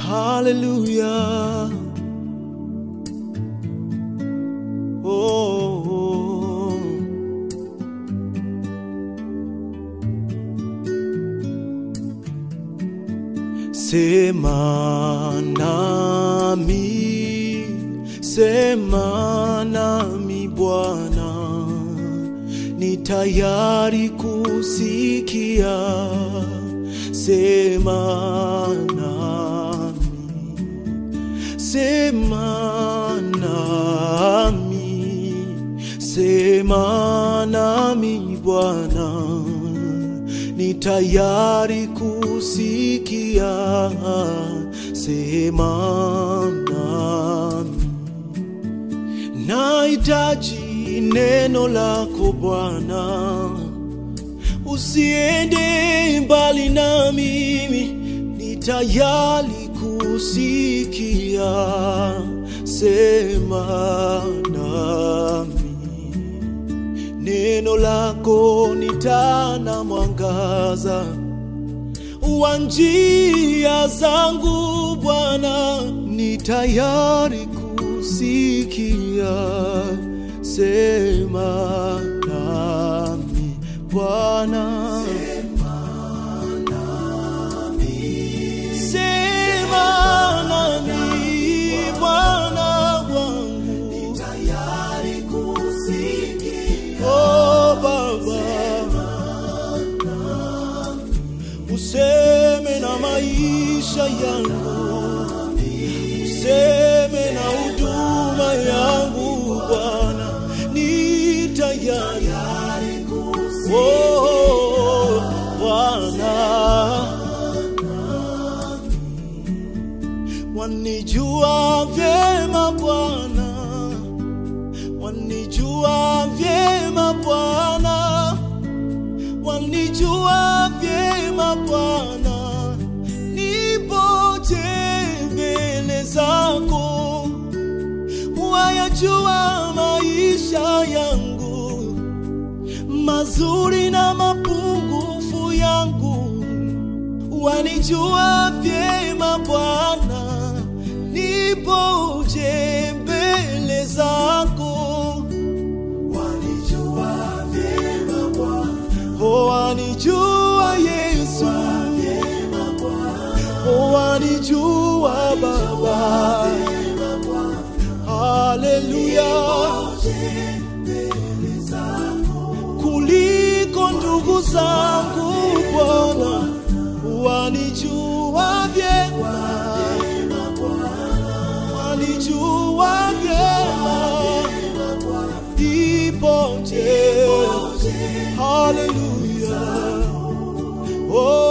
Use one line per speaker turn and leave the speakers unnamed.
Hallelujah. Oh, oh. Sema nami, sema nami Bwana, ni tayari kusikia. Sema nami, sema nami, sema nami Bwana, ni tayari kusikia. Sema nami, nahitaji neno lako Bwana, usiende mbali na mimi, ni tayari kusikia. Sema nami, neno lako ni taa na mwangaza wa njia zangu Bwana, ni tayari kusikia. Sema nami Bwana, sema nami Bwana wangu, oh Baba, useme na maisha yangu, useme na huduma yangu Bwana, ni tayari oh, Bwana wanijua vyema Bwana, wanijua vyema Bwana, wanijua vyema Bwana, nipoje mbele zako, wayajua maisha yangu mazuri na mapungufu yangu, wanijua vyema Bwana, nipoje mbele zako, wanijua vyema Bwana, oh, wanijua Yesu, oh, wanijua Baba, haleluya, kuliko ndugu zangu Bwana, wanijua vyema, wanijua vyema, ipoje, haleluya, oh